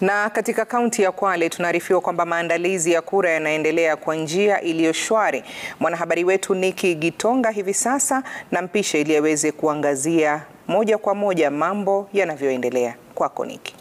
Na katika kaunti ya Kwale tunaarifiwa kwamba maandalizi ya kura yanaendelea kwa njia iliyo shwari. Mwanahabari wetu Niki Gitonga hivi sasa na mpisha ili aweze kuangazia moja kwa moja mambo yanavyoendelea. Kwako Niki.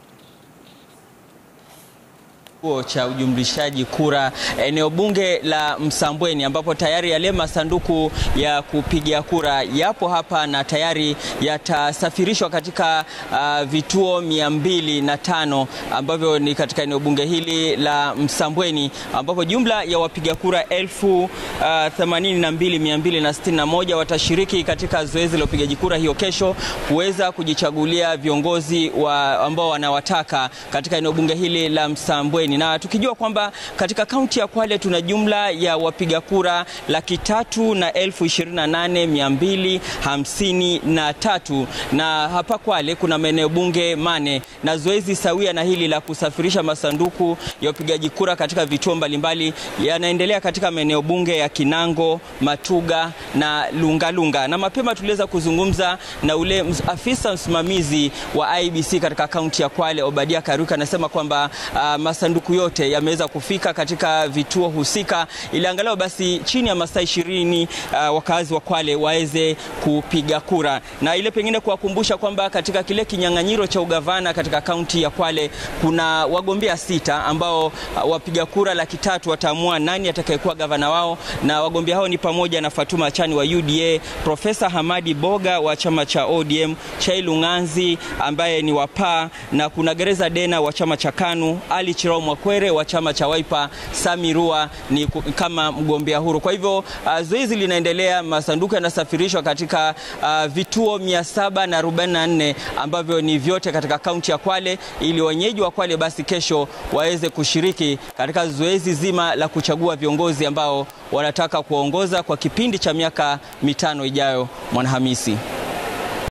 Kituo cha ujumlishaji kura eneo bunge la Msambweni ambapo tayari yale masanduku ya kupigia kura yapo hapa na tayari yatasafirishwa katika uh, vituo mia mbili na tano ambavyo ni katika eneo bunge hili la Msambweni ambapo jumla ya wapiga kura elfu themanini na mbili mia mbili na sitini na moja watashiriki katika zoezi la upigaji kura hiyo kesho kuweza kujichagulia viongozi wa ambao wanawataka katika eneo bunge hili la Msambweni na tukijua kwamba katika kaunti ya Kwale tuna jumla ya wapiga kura laki tatu na elfu ishirini na nane mia mbili hamsini na tatu na hapa Kwale kuna maeneo bunge mane na zoezi sawia na hili la kusafirisha masanduku ya upigaji kura katika vituo mbalimbali yanaendelea katika maeneo bunge ya Kinango, Matuga na Lungalunga lunga. Na mapema tuliweza kuzungumza na ule afisa msimamizi wa IEBC katika kaunti ya Kwale Obadia Karuka anasema kwamba uh, masanduku yote yameweza kufika katika vituo husika ili angalau basi chini ya masaa ishirini uh, wakazi wa Kwale waweze kupiga kura, na ile pengine kuwakumbusha kwamba katika kile kinyang'anyiro cha ugavana katika kaunti ya Kwale kuna wagombea sita ambao uh, wapiga kura laki tatu wataamua nani atakayekuwa gavana wao, na wagombea hao ni pamoja na Fatuma Achani wa UDA, Profesa Hamadi Boga wa chama cha ODM, Chailu Ng'anzi ambaye ni wa PAA na kuna Gereza Dena wa chama cha KANU, Ali Chirao Mwakwere wa chama cha Wiper, Sami Rua ni kama mgombea huru. Kwa hivyo uh, zoezi linaendelea, masanduku yanasafirishwa katika uh, vituo 744 ambavyo ni vyote katika kaunti ya Kwale, ili wenyeji wa Kwale basi kesho waweze kushiriki katika zoezi zima la kuchagua viongozi ambao wanataka kuongoza kwa kipindi cha miaka mitano ijayo. Mwanahamisi.